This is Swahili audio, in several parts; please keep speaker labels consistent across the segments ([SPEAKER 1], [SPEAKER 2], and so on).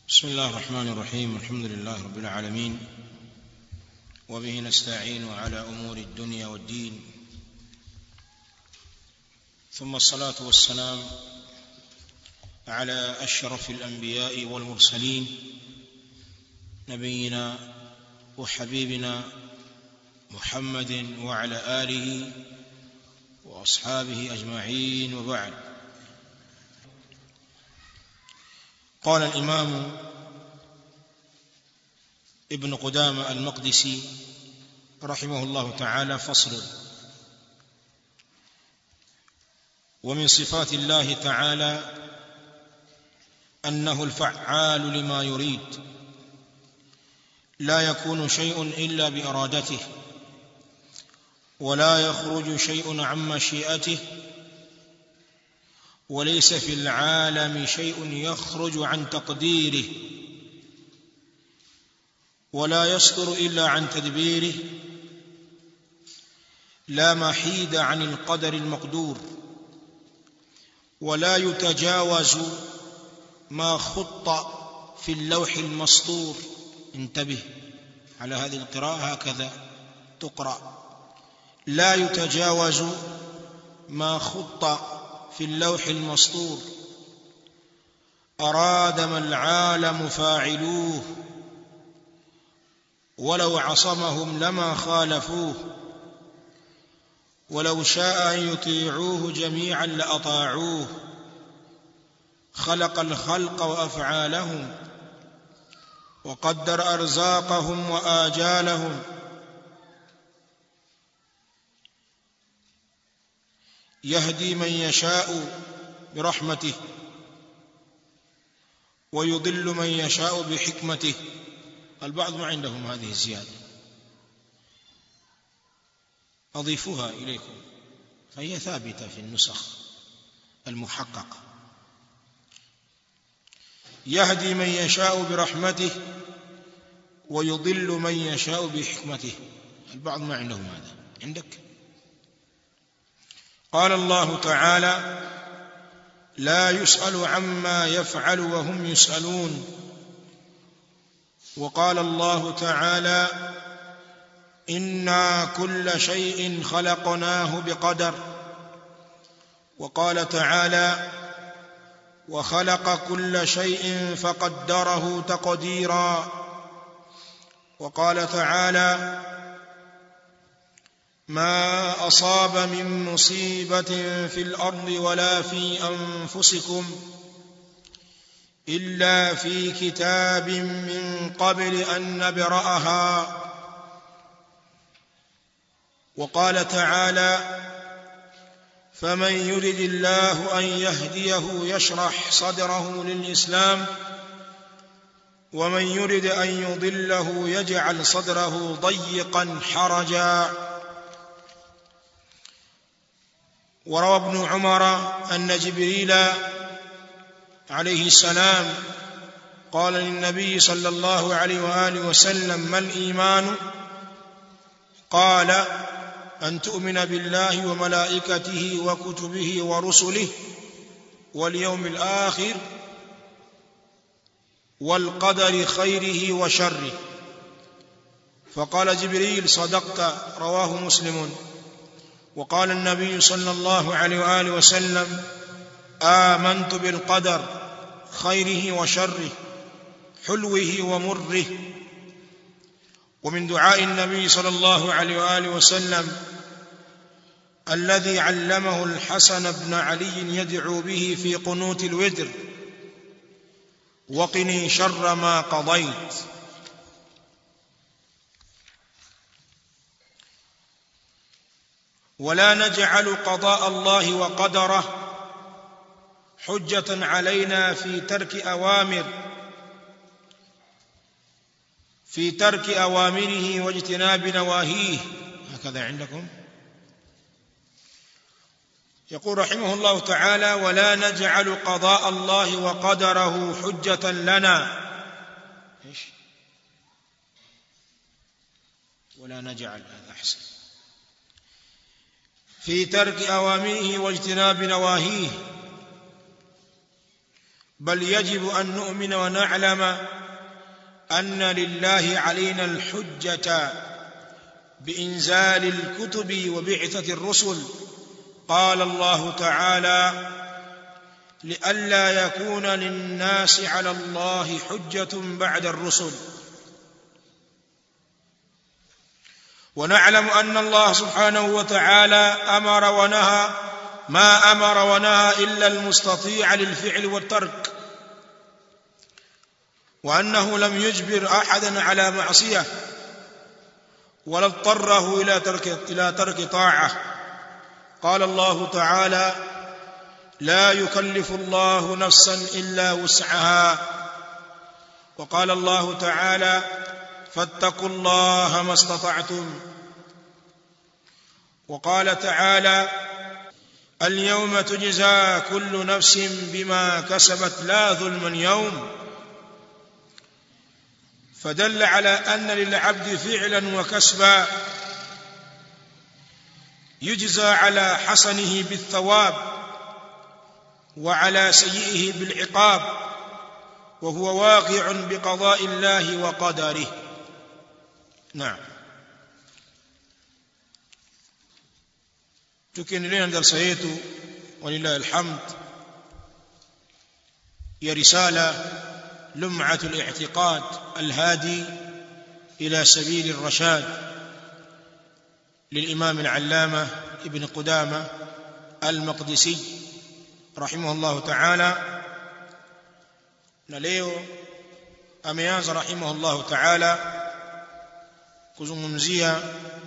[SPEAKER 1] بسم الله الرحمن الرحيم الحمد لله رب العالمين وبه نستعين على امور الدنيا والدين ثم الصلاه والسلام على اشرف الانبياء والمرسلين نبينا وحبيبنا محمد وعلى اله واصحابه اجمعين وبعد قال الامام ابن قدامه المقدسي رحمه الله تعالى فصل ومن صفات الله تعالى انه الفعال لما يريد لا يكون شيء الا بارادته ولا يخرج شيء عن مشيئته وليس في العالم شيء يخرج عن تقديره ولا يصدر الا عن تدبيره لا محيد عن القدر المقدور ولا يتجاوز ما خط في اللوح المسطور انتبه على هذه القراءه هكذا تقرا لا يتجاوز ما خط في اللوح المسطور اراد ما العالم فاعلوه ولو عصمهم لما خالفوه ولو شاء ان يطيعوه جميعا لاطاعوه خلق الخلق وافعالهم وقدر ارزاقهم واجالهم يهدي من يشاء برحمته ويضل من يشاء بحكمته البعض ما عندهم هذه الزياده اضيفها اليكم فهي ثابته في النسخ المحققه يهدي من يشاء برحمته ويضل من يشاء بحكمته البعض ما عندهم هذا عندك قال الله تعالى لا يسأل عما يفعل وهم يسألون وقال الله تعالى إنا كل شيء خلقناه بقدر وقال تعالى وخلق كل شيء فقدره تقديرا وقال تعالى ما اصاب من مصيبه في الارض ولا في انفسكم الا في كتاب من قبل ان نبراها وقال تعالى فمن يرد الله ان يهديه يشرح صدره للاسلام ومن يرد ان يضله يجعل صدره ضيقا حرجا وروى ابن عمر ان جبريل عليه السلام قال للنبي صلى الله عليه واله وسلم ما الايمان قال ان تؤمن بالله وملائكته وكتبه ورسله واليوم الاخر والقدر خيره وشره فقال جبريل صدقت رواه مسلم وقال النبي صلى الله عليه واله وسلم امنت بالقدر خيره وشره حلوه ومره ومن دعاء النبي صلى الله عليه واله وسلم الذي علمه الحسن بن علي يدعو به في قنوت الوتر وقني شر ما قضيت ولا نجعل قضاء الله وقدره حجه علينا في ترك اوامر في ترك اوامره واجتناب نواهيه هكذا عندكم يقول رحمه الله تعالى ولا نجعل قضاء الله وقدره حجه لنا ايش ولا نجعل هذا احسن في ترك اوامره واجتناب نواهيه بل يجب أن نؤمن ونعلم أن لله علينا الحجة بإنزال الكتب وبعثة الرسل قال الله تعالى لئلا يكون للناس على الله حجة بعد الرسل ونعلم أن الله سبحانه وتعالى أمر ونهى ما أمر ونهى إلا المستطيع للفعل والترك وأنه لم يجبر أحدا على معصية ولا اضطره إلى ترك إلى ترك طاعة قال الله تعالى لا يكلف الله نفسا إلا وسعها وقال الله تعالى فاتقوا الله ما استطعتم وقال تعالى اليوم تجزى كل نفس بما كسبت لا ظلما يوم فدل على أن للعبد فعلا وكسبا يجزى على حسنه بالثواب وعلى سيئه بالعقاب وهو واقع بقضاء الله وقدره نعم tukiendelea na darasa yetu walillahi alhamd ya risala lum'at al-i'tiqad al-hadi ila sabil ar-rashad للإمام العلامة ابن قدامة المقدسي رحمه الله تعالى نليو أمياز رحمه الله تعالى kuzungumzia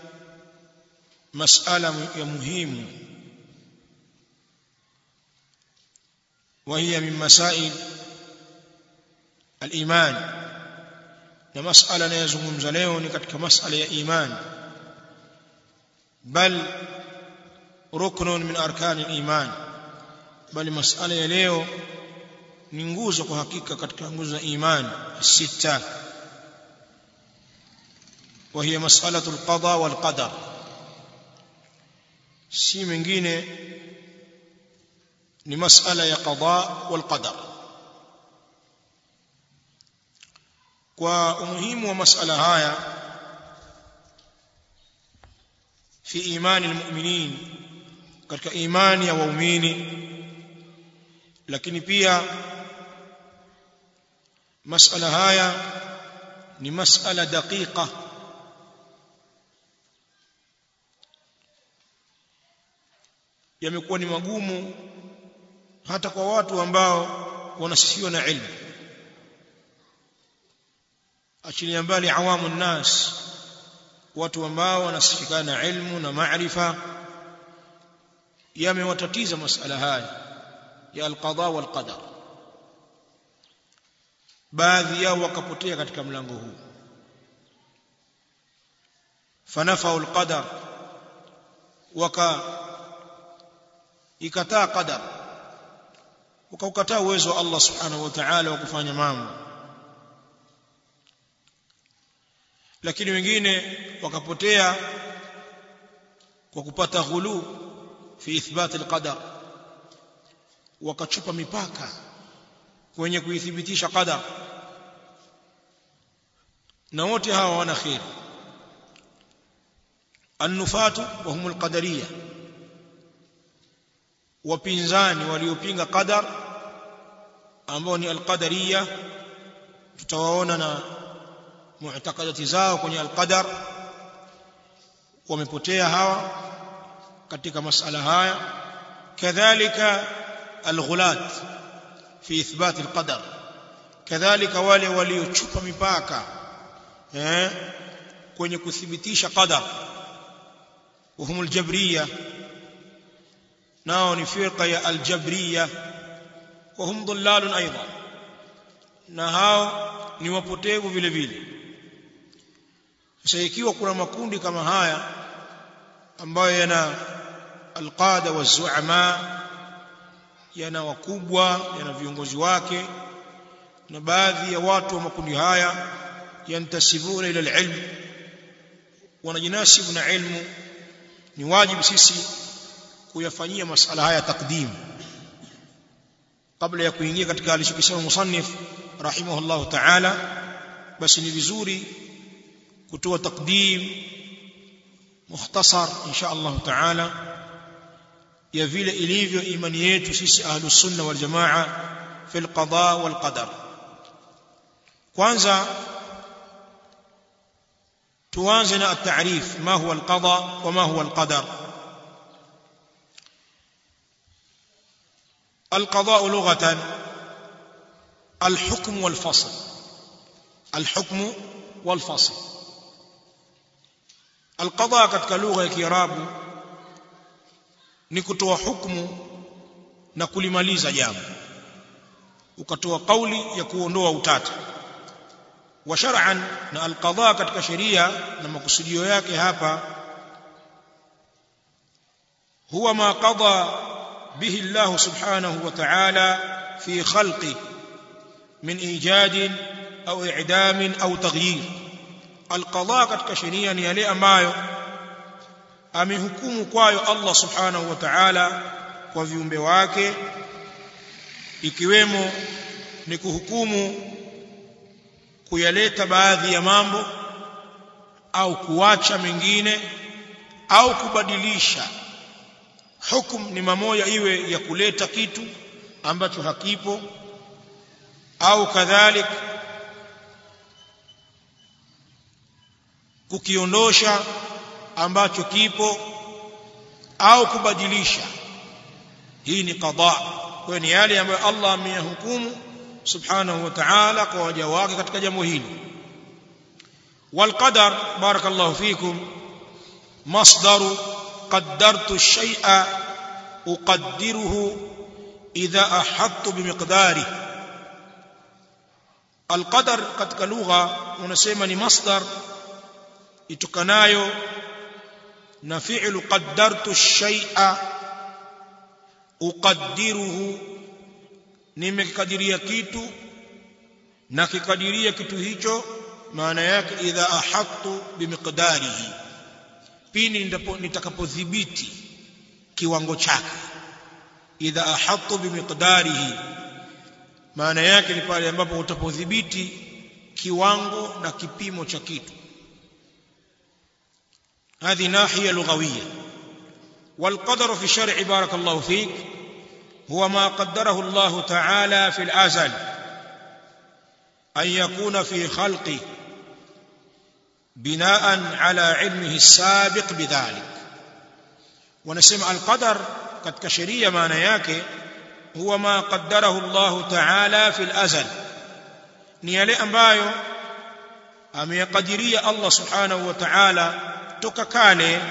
[SPEAKER 1] masala ya muhimu وهي من مسائل الإيمان na masala anayozungumza leo ni katika masala ya imani bal ruknun min arkani al-iman bali masala ya leo ni nguzo kwa hakika katika nguzo za imani sita وهي مسألة القضاء والقدر si mengine ni masala ya qada wal qadar kwa umuhimu wa masala haya fi imani almu'minin katika imani ya waumini lakini pia masala haya ni masala daqiqa yamekuwa ni magumu hata kwa watu ambao wanasisiwa na ilmu achilia mbali awamu nnas watu ambao wanasifikana na ilmu na maarifa yamewatatiza masala haya ya alqada wal qadar baadhi yao wakapotea katika mlango huu fanafau alqadar waka ikataa qadar ukaukataa uwezo wa Allah subhanahu wa ta'ala wa kufanya mambo lakini wengine wakapotea kwa kupata ghulu fi ithbat alqadar wakachupa mipaka kwenye kuithibitisha qadar na wote hawa wana khair annufatu wa humul qadariyah wapinzani waliopinga qadar ambao ni alqadariya tutawaona na mu'taqadati zao kwenye alqadar wamepotea hawa katika masala haya kadhalika alghulat fi ithbat alqadar kadhalika wale waliochupa mipaka eh kwenye kuthibitisha qadar وهم الجبريه nao ni firqa ya aljabriya wa hum dhullalun aidan na hao ni wapotevu vile vile sasa ikiwa kuna makundi kama haya ambayo yana alqada wazuama yana wakubwa yana viongozi wake na baadhi ya watu wa makundi haya yantasibuna ila alilm wanajinasibu na ilmu ni wajibu sisi kuyafanyia masala haya takdim kabla ya kuingia katika alichokisema musannif rahimahullahu ta'ala basi ni vizuri kutoa takdim mukhtasar insha Allah ta'ala ya vile ilivyo imani yetu sisi ahlus sunna wal jamaa fil qada wal qadar kwanza tuanze na at-ta'rif ma huwa al-qada wa ma huwa al-qadar القضاء لغة الحكم والفصل الحكم والفصل القضاء katika lugha ya Kiarabu ni kutoa hukumu na kulimaliza jambo ukatoa kauli ya kuondoa utata wa shar'an na alqadha katika sheria na makusudio yake hapa huwa ma qada به الله سبحانه وتعالى في خلقه من ايجاد او اعدام او تغيير القضاء katika sheria ni yale ambayo amehukumu kwayo Allah subhanahu wa ta'ala kwa viumbe wake ikiwemo ni kuhukumu kuyaleta baadhi ya mambo au kuacha mengine au kubadilisha hukum ni mamoja iwe ya kuleta kitu ambacho hakipo au kadhalik kukiondosha ambacho kipo au kubadilisha hii ni qada kwa ni yale ambayo Allah ameyahukumu subhanahu wa ta'ala kwa waja wake katika jambo hili والقدر بارك الله فيكم مصدر قدرت الشيء أقدره إذا أحط بمقداره القدر katika lugha unasema ni masdar itokanayo na fi'lu qaddartu shay'a uqaddiruhu nimekadiria kitu na kikadiria kitu hicho maana yake idha ahattu bimiqdarihi pindi nitakapodhibiti kiwango chake idha ahattu bimiqdarihi maana yake ni pale ambapo utapodhibiti kiwango na kipimo cha kitu هذه ناحية لغوية والقدر في الشرع بارك الله فيك هو ما قدره الله تعالى في الأزل أن يكون في خلقه بناء على علمه السابق بذلك ونسمع القدر katika sheria maana yake huwa ma qaddarahu Allah ta'ala fil azal ni yale ambayo ameyakadiria Allah subhanahu wa ta'ala toka kale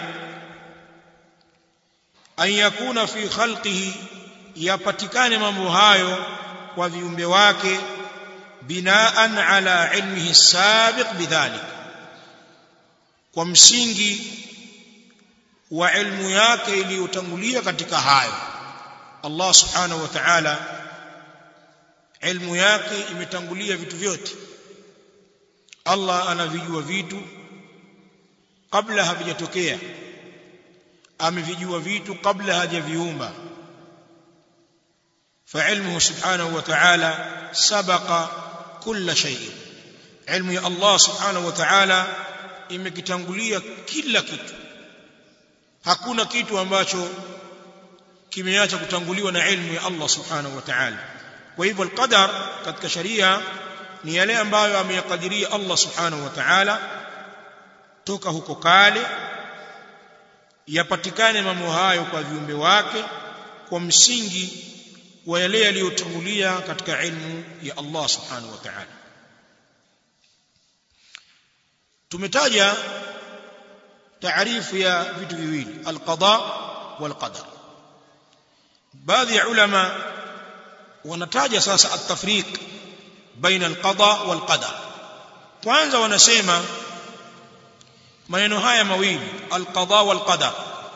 [SPEAKER 1] an yakuna fi khalqihi yapatikane mambo hayo kwa viumbe wake binaan ala ilmihi sabiq bidhalik kwa msingi wa ilmu yake iliyotangulia katika hayo Allah subhanahu wa ta'ala ilmu yake imetangulia vitu vyote Allah anavijua vitu kabla havijatokea amevijua vitu kabla hajaviumba فعلمه سبحانه وتعالى سبق كل شيء علم الله سبحانه وتعالى imekitangulia kila kitu hakuna kitu ambacho kimeacha kutanguliwa na ilmu ya Allah subhanahu wa ta'ala kwa hivyo alqadar katika sharia ni yale ambayo ameyakadiria Allah subhanahu wa ta'ala toka huko kale yapatikane mambo hayo kwa viumbe wake kwa msingi wa yale yaliyotangulia katika ilmu ya Allah subhanahu wa ta'ala tumetaja taarifu ya vitu viwili alqada walqadar baadhi ya ulama wanataja sasa at-tafriq baina alqada walqadar kwanza wanasema maneno haya mawili alqada walqadar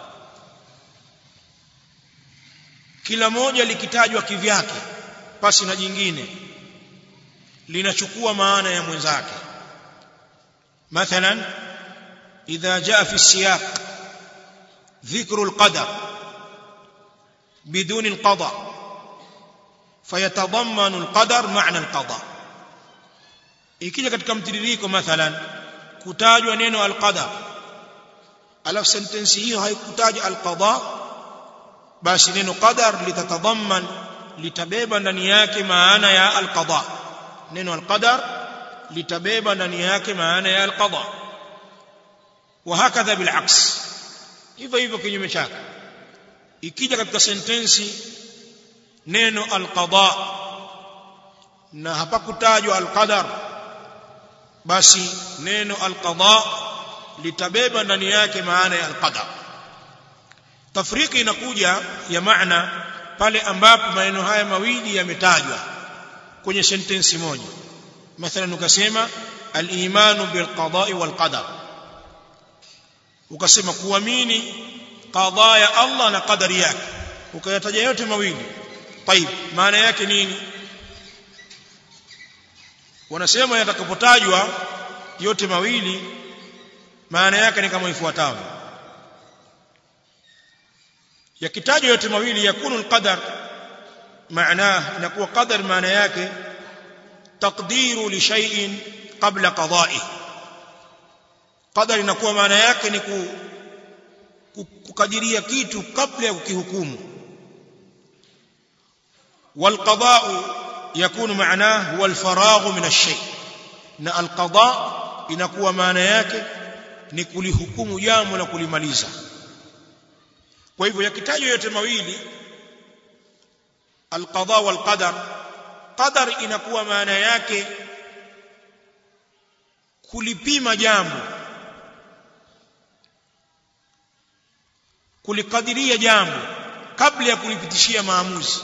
[SPEAKER 1] kila moja likitajwa kivyake pasi na jingine linachukua maana ya mwenzake مثلا إذا جاء في السياق ذكر القدر بدون القضاء fayatadammanu alqadar maana alqada ikija katika mtiririko mathalan kutajwa neno alqadar alafu sentensi hiyo haikutaja alqada basi neno qadar litatadamman litabeba ndani yake maana ya alqada neno alqadar litabeba ndani yake maana ya alqada وهكذا بالعكس hivyo hivyo kinyume chake ikija katika sentensi neno alqada na hapakutajwa alqadar basi neno alqada litabeba ndani yake maana ya alqadar tafriki inakuja ya maana pale ambapo maneno haya mawili yametajwa kwenye sentensi moja mathalan ukasema al-imanu bil qada'i wal qadar ukasema kuamini qada ya Allah na qadari yake ukayataja yote mawili طيب maana yake nini wanasema yatakapotajwa yote mawili maana yake ni kama ifuatavyo yakitajwa yote mawili yakunu alqadar maana inakuwa qadar maana yake taqdiru li shay'in qabla qada'i qadar inakuwa maana yake ni kukadiria kitu kabla ya kukihukumu والقضاء يكون معناه هو الفراغ من الشيء na alqada inakuwa maana yake ni kulihukumu jambo na kulimaliza kwa hivyo yakitajwa yote mawili alqada walqadar qadar inakuwa maana yake kulipima jambo kulikadiria jambo kabla ya kulipitishia maamuzi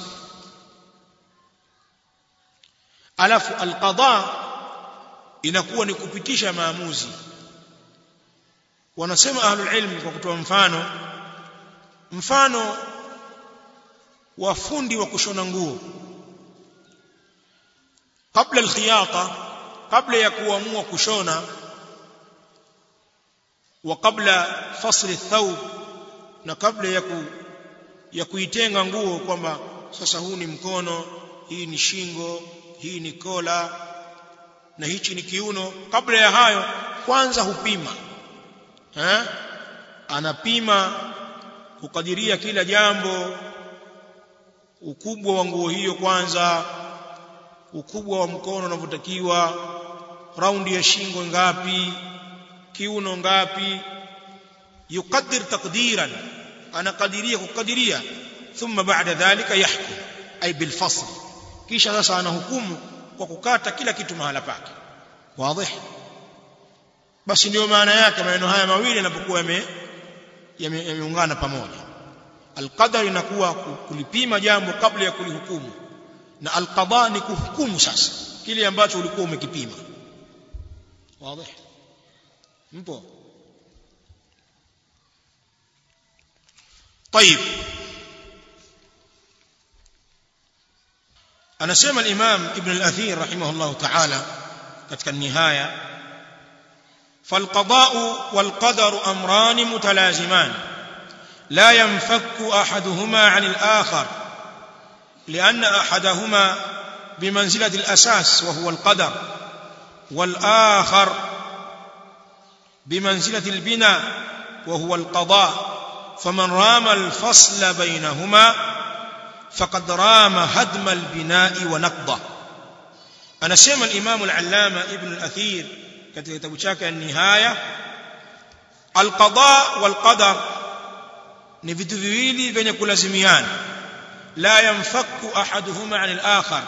[SPEAKER 1] alafu alqada inakuwa ni kupitisha maamuzi wanasema ahlul ilm kwa kutoa mfano mfano wa fundi wa kushona nguo kabla alkhiyata kabla ya kuamua kushona wa kabla fasli thawb na kabla ya ku, ya kuitenga nguo kwamba sasa huu ni mkono hii ni shingo hii ni kola na hichi ni kiuno kabla ya hayo kwanza hupima eh anapima kukadiria kila jambo ukubwa wa nguo hiyo kwanza ukubwa wa mkono unavyotakiwa raundi ya shingo ngapi kiuno ngapi yuqaddir taqdiran anakadiria kukadiria thumma ba'da dhalika yahkum ay bil fasl kisha sasa anahukumu kwa kukata kila kitu mahala pake wazi basi ndio maana yake maneno haya mawili yanapokuwa yame yameungana pamoja alqadar inakuwa kulipima jambo kabla ya kulihukumu na alqada ni kuhukumu sasa kile ambacho ulikuwa umekipima wazi mpo طيب anasema al-Imam Ibn al-Athir rahimahullah ta'ala katika nihaya فالقضاء والقدر امران متلازمان لا ينفك احدهما عن الاخر لان احدهما بمنزله الاساس وهو القدر والاخر بمنزله البناء وهو القضاء فمن رام الفصل بينهما فقد رام هدم البناء ونقضه anasema al-Imam al-Allama Ibn al-Athir katika kitabu chake an-Nihaya al-qada wal-qadar ni vitu viwili vyenye kulazimiana la yanfaku ahaduhuma 'an al-akhar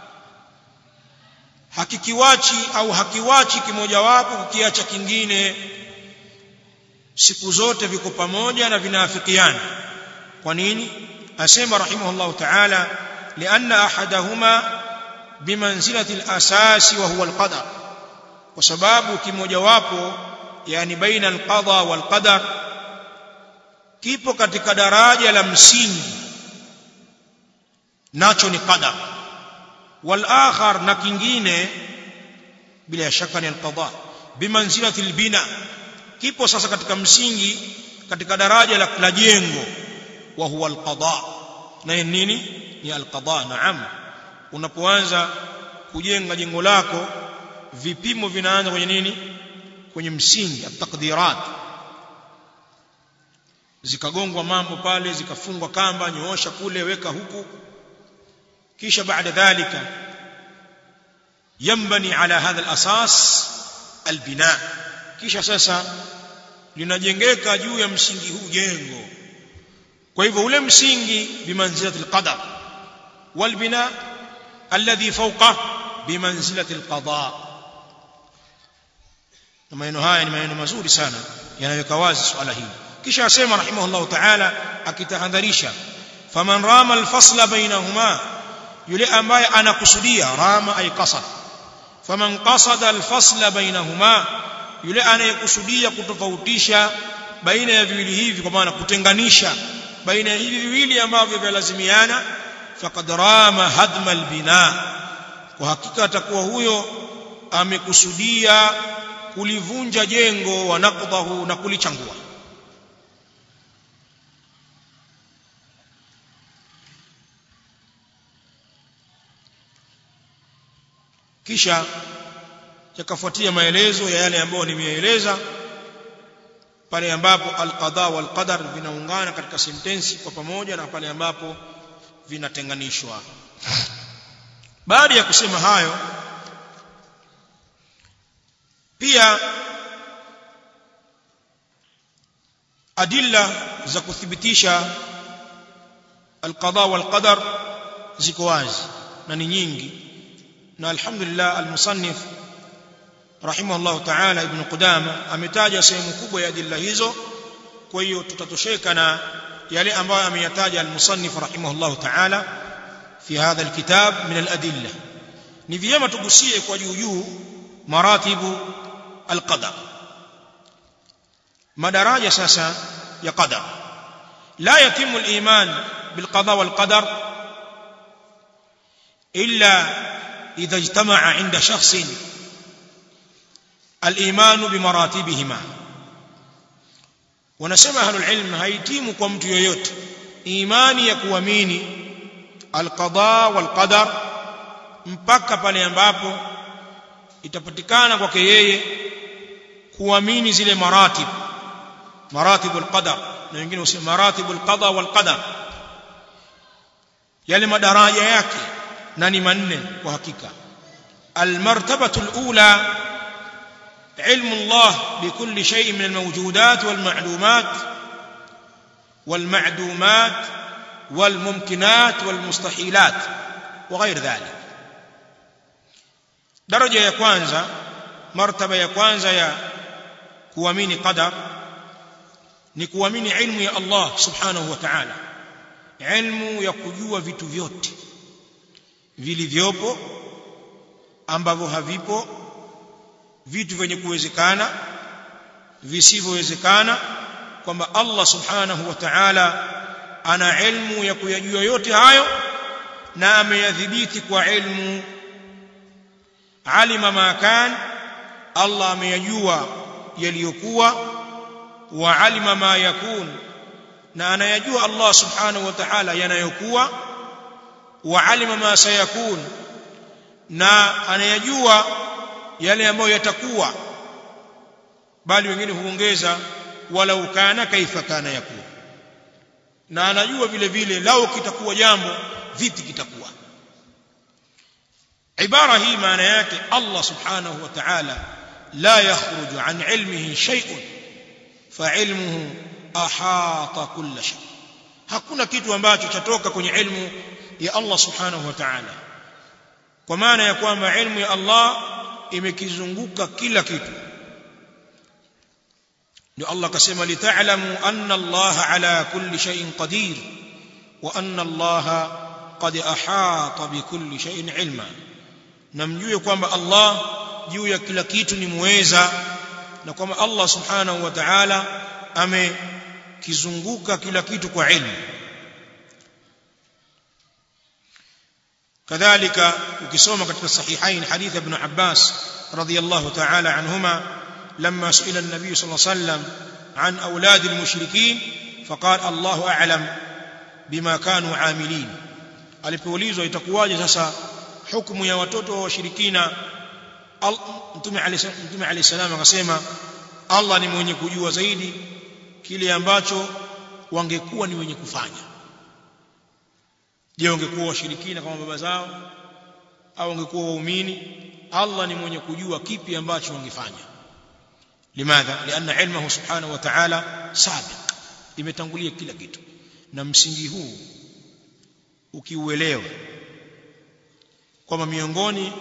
[SPEAKER 1] hakikiwachi au hakiwachi kimojawapo kukiacha kingine siku zote viko pamoja na vinaafikiana kwa nini asema rahimahullah ta'ala lianna ahadahuma bimanzilati al-asasi wa huwa al-qadar kwa sababu kimojawapo yani baina al-qada wal-qadar kipo katika daraja la msingi nacho ni qadar wal-akhar na kingine bila shaka ni al-qada bimanzilati al-bina kipo sasa katika msingi katika daraja la, la jengo wa huwa al-qada na nini ni al-qada naam unapoanza kujenga jengo lako vipimo vinaanza kwenye nini kwenye msingi at-taqdirat zikagongwa mambo pale zikafungwa kamba nyoosha kule weka huku kisha baada dhalika yambani ala hadha al-asas albina kisha sasa linajengeka juu ya msingi huu jengo kwa hivyo ule msingi bimanzilati alqadar walbina alladhi fawqa bimanzilati alqada na maneno haya ni maneno mazuri sana yanaweka wazi swala hili kisha asema rahimahullah ta'ala akitahadharisha faman rama alfasla bainahuma yule ambaye anakusudia rama ay qasad faman qasada alfasla bainahuma yule anayekusudia kutofautisha baina ya viwili hivi kwa maana kutenganisha baina ya hivi viwili ambavyo vyalazimiana faqad rama hadma albina kwa hakika atakuwa huyo amekusudia kulivunja jengo wa naqdahu na kulichangua kisha yakafuatia maelezo ya yale ambayo nimeeleza pale ambapo alqada wal qadar vinaungana katika sentensi kwa pamoja na pale ambapo vinatenganishwa baada ya kusema hayo pia adilla za kuthibitisha alqada wal qadar ziko wazi na ni nyingi na alhamdulillah almusannif rahimahullah ta'ala ibn Qudama ametaja sehemu kubwa ya adilla hizo kwa hiyo tutatosheka na yale ambayo ameyataja almusannif rahimahullah ta'ala fi hadha alkitab min aladilla ni vyema tugusie kwa juu juu maratibu alqadar madaraja sasa ya qadar la yatimu aliman bilqada walqadar illa idha ijtama'a 'inda shakhsin الإيمان بمراتبهما wanasema ahlul ilm haitimu kwa mtu yoyote imani ya kuamini alqada walqadar mpaka pale ambapo itapatikana kwake yeye kuamini zile maratib maratib alqadar na wengine husema maratib alqada walqadar yale madaraja yake na ni manne kwa hakika almartabatu alula علم الله بكل شيء من الموجودات والمعلومات والمعدومات والممكنات والمستحيلات وغير ذلك درجة ya kwanza martaba ya kwanza ya kuamini qadar ni kuamini ilmu ya Allah subhanahu wa ta'ala ilmu ya kujua vitu vyote vilivyopo ambavyo havipo vitu vyenye kuwezekana visivyowezekana kwamba Allah subhanahu wa ta'ala ana ilmu ya kuyajua yote hayo na ameyadhibiti kwa ilmu alima ma kan Allah ameyajua yaliyokuwa wa alima ma yakun na anayajua Allah subhanahu wa ta'ala yanayokuwa wa alima ma sayakun na anayajua yale ambayo yatakuwa bali wengine huongeza walau kana kaifa kana yakuwa na anajua vile vile lao kitakuwa jambo vipi kitakuwa ibara hii maana yake Allah subhanahu wa ta'ala la yakhruju an ilmihi shay'un fa ilmuhu ahata kulla shay hakuna kitu ambacho chatoka kwenye ilmu ya Allah subhanahu wa ta'ala kwa maana ya kwamba ilmu ya Allah imekizunguka kila kitu ndio Allah akasema lita'lamu anna Allah ala kulli shay'in qadir wa anna Allah qad ahata bikulli shay'in ilma na mjue kwamba Allah juu ya kila kitu ni muweza na kwamba Allah subhanahu wa ta'ala amekizunguka kila kitu kwa ilmu كذلك ukisoma katika sahihain hadith ibn Abbas radiyallahu ta'ala anhuma لما سئل النبي صلى الله عليه وسلم عن أولاد المشركين فقال الله أعلم بما كانوا عاملين alipoulizwa itakuwaje sasa hukumu ya watoto wa washirikina mtume alayhi salam akasema Allah ni mwenye kujua zaidi kile ambacho wangekuwa ni wenye kufanya je wangekuwa washirikina kama baba zao au wangekuwa waumini Allah ni mwenye kujua kipi ambacho wangefanya limadha lianna ilmuhu subhanahu wa ta'ala sabiq imetangulia kila kitu na msingi huu ukiuelewa kwamba miongoni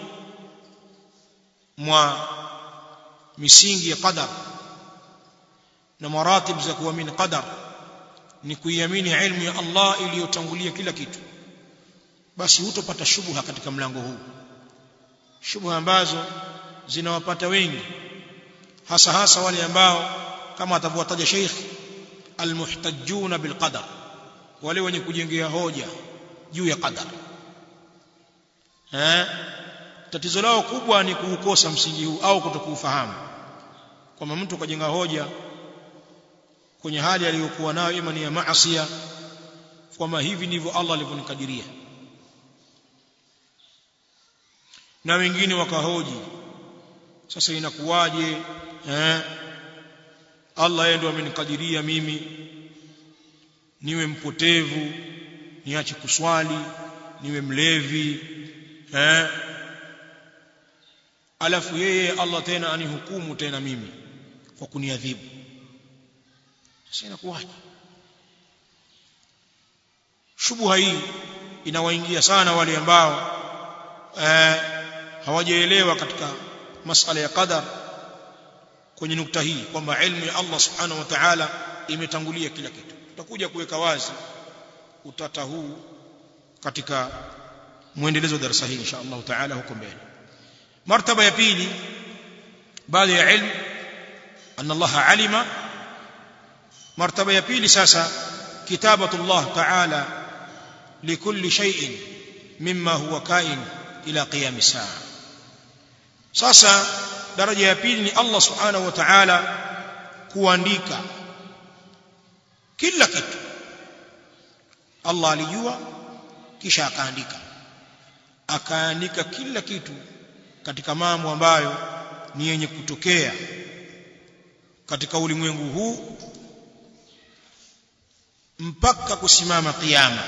[SPEAKER 1] mwa misingi ya qadar na maratib za kuamini qadar ni kuiamini ilmu ya Allah iliyotangulia kila kitu basi hutopata shubha katika mlango huu shubha ambazo zinawapata wengi hasa hasa wale ambao kama atavyotaja Sheikh almuhtajjuna bilqadar wale wenye kujengea hoja juu ya qadar eh tatizo lao kubwa ni kuukosa msingi huu au kutokuufahamu kwamba mtu kajenga hoja kwenye hali aliyokuwa nayo ima ni ya maasiya kwamba hivi ndivyo Allah alivyonikadiria na wengine wakahoji sasa inakuwaje eh Allah yeye ndio amenikadiria mimi niwe mpotevu niache kuswali niwe mlevi eh alafu yeye Allah tena anihukumu tena mimi kwa kuniadhibu sasa inakuwaje shubuha hii inawaingia sana wale ambao eh, hawajaelewa katika masala ya qadar kwenye nukta hii kwamba ilmu ya Allah subhanahu wa ta'ala imetangulia kila kitu tutakuja kuweka wazi utata huu katika muendelezo wa darasa hili insha Allah ta'ala huko mbele martaba ya pili baada ya ilmu anna Allah alima martaba ya pili sasa kitabatu Allah ta'ala likulli shay'in mimma huwa kain ila qiyam saa sasa daraja ya pili ni Allah subhanahu wa ta'ala kuandika kila kitu Allah alijua kisha akaandika akaandika kila kitu katika mambo ambayo ni yenye kutokea katika ulimwengu huu mpaka kusimama kiyama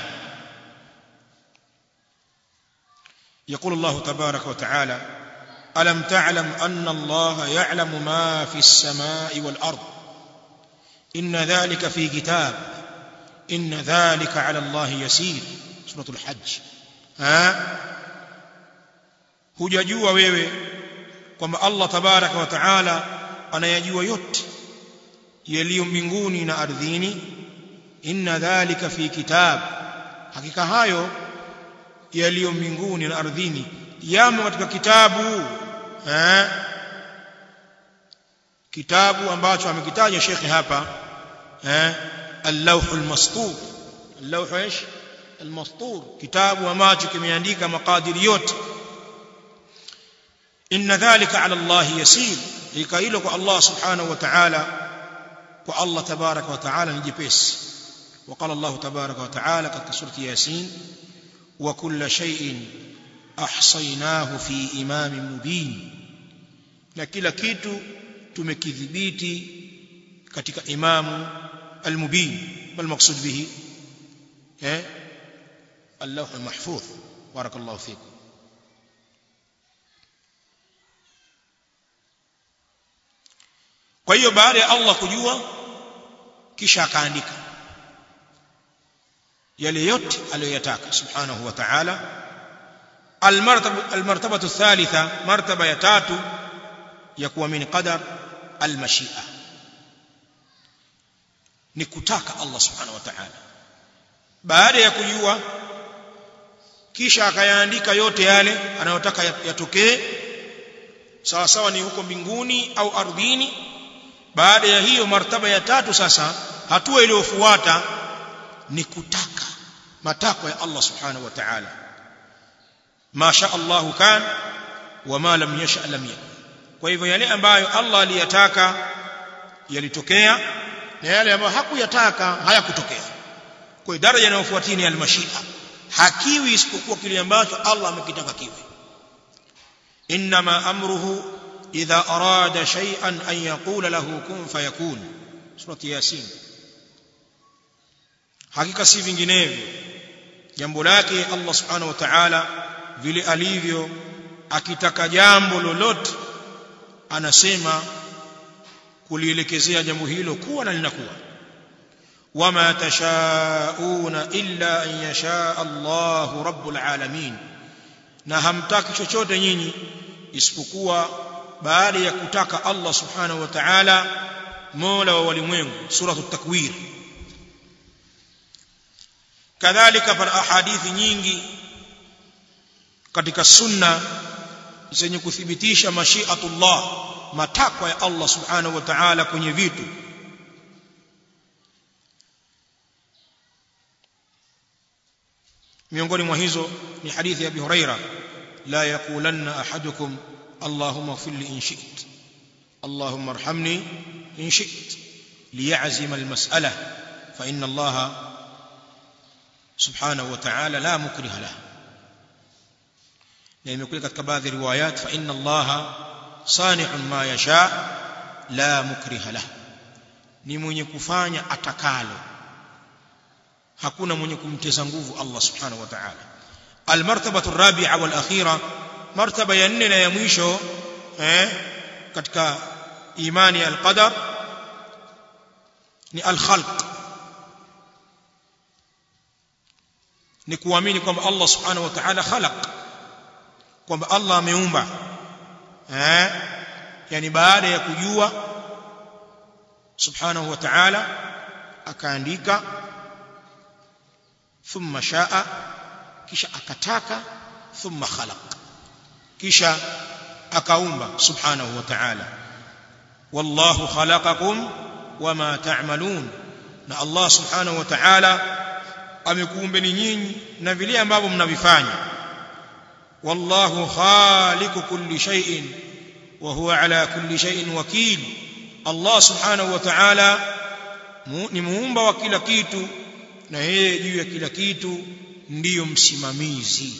[SPEAKER 1] يقول الله تبارك وتعالى ألم تعلم أن الله يعلم ما في السماء والأرض إن ذلك في كتاب إن ذلك على الله يسير سورة الحج ها hujajua wewe kwamba Allah tabaraka wa taala anayajua yote yaliyo mbinguni na ardhini inna dhalika fi kitab hakika hayo yaliyo mbinguni na ardhini yamo katika kitabu eh kitabu ambacho amekitaja shekhi hapa eh اللوح المسطور اللوح ايش المسطور كتاب ambacho kimeandika makadiri yote inna dhalika ala Allah yasir hika hilo kwa Allah subhanahu wa ta'ala kwa Allah tabaraka wa ta'ala ni jepesi وقال الله تبارك وتعالى katika surati yasin وكل شيء احصيناه في امام مبين na kila kitu tumekidhibiti katika imamu المبين ما المقصود به ايه اللوح المحفوظ بارك الله فيكم kwa hiyo baada ya Allah kujua kisha akaandika yale yote aliyoyataka subhanahu wa ta'ala almartaba almartabatu thalitha martaba ya tatu ya kuamini qadar almashia ni kutaka Allah subhanahu wa ta'ala baada ya kujua kisha akayaandika yote yale anayotaka yatokee sawa sawa ni huko mbinguni au ardhini baada ya hiyo martaba ya tatu sasa hatua iliyofuata ni kutaka matakwa ya Allah subhanahu wa ta'ala ma sha Allahu kan wa ma lam yasha lam yakun kwa hivyo yale ambayo Allah aliyataka yalitokea na yale ambayo hakuyataka hayakutokea kwa daraja inayofuatia ni almashia hakiwi isipokuwa kile ambacho Allah amekitaka kiwe inma amruhu idha arada shay'an an yaqula lahu kun fayakun surati yasin hakika si vinginevyo jambo lake Allah subhanahu wa ta'ala vile alivyo akitaka jambo lolote anasema kulielekezea jambo hilo kuwa na linakuwa wama tashauna illa an yasha Allahu rabbul alamin na hamtaki chochote nyinyi isipokuwa baada ya kutaka Allah subhanahu wa ta'ala mola wa walimwengu suratul takwir kadhalika pana ahadithi nyingi katika sunna zenye kuthibitisha mashiatullah matakwa ya Allah subhanahu wa ta'ala kwenye vitu miongoni mwa hizo ni hadithi ya Abi Huraira la yaqulanna ahadukum Allahumma ighfir li in shi'ta Allahumma arhamni in shi'ta liya'zima al-mas'ala fa inna Allah subhanahu wa ta'ala la mukriha lahu na imekuja katika baadhi ya riwayat fa inna Allah sani'un ma yasha la mukriha lahu ni mwenye kufanya atakalo hakuna mwenye kumteza nguvu Allah subhanahu wa ta'ala almartabatu rabi'a wal akhira martaba ya nne na ya mwisho eh katika imani ya alqadar ni alkhalq ni kuamini kwamba Allah subhanahu wa ta'ala khalaq kwamba Allah ameumba eh yani baada ya kujua subhanahu wa ta'ala akaandika thumma shaa kisha akataka thumma khalaq kisha akaumba subhanahu wa ta'ala wallahu khalaqakum wama ta'malun na Allah subhanahu wa ta'ala amekuumbeni nyinyi na vile ambavyo mnavifanya wallahu khaliqu kulli shay'in wa huwa ala kulli shay'in wakil Allah subhanahu wa ta'ala ni muumba wa kila kitu na yeye juu ya kila kitu ndiyo msimamizi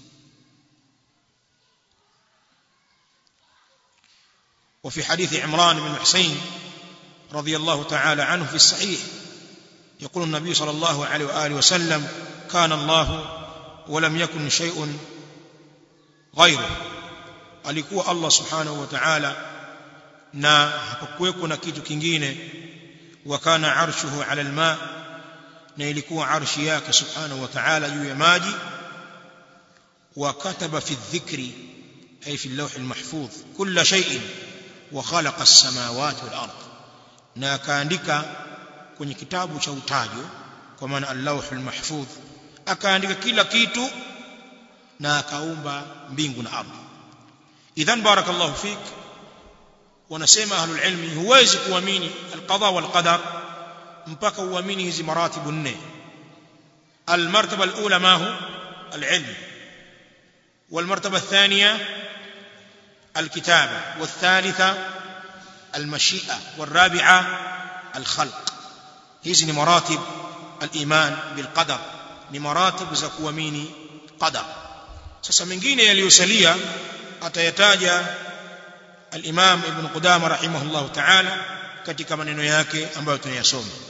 [SPEAKER 1] وفي حديث عمران بن حسين رضي الله تعالى عنه في الصحيح يقول النبي صلى الله عليه وآله وسلم كان الله ولم يكن شيء غيره alikuwa Allah subhanahu wa ta'ala na hapakuweko na kitu kingine wa kana arshuhu ala alma na ilikuwa arshi yake subhanahu wa ta'ala juu ya maji wa kataba fi dhikri ay fi al-lawh al-mahfuz kull shay'in wa khalaqa as-samawati wal ard na akaandika kwenye kitabu cha utajo kwa maana al-lawh al-mahfuz akaandika kila kitu na akaumba mbingu na ardhi idhan barakallahu fik wanasema ahlul ilmi huwezi kuamini al-qada wal qadar mpaka uamini hizi maratibu nne المرتبه الاولى ما هو العلم والمرتبه الثانيه الكتابه والثالثه المشيئه والرابعه الخلق hizi ni maratib al-iman bil qadar ni maratib za kuamini qadar sasa mengine yaliyosalia atayataja al-imam ibn qudama rahimahullah ta'ala katika maneno yake ambayo tunayasoma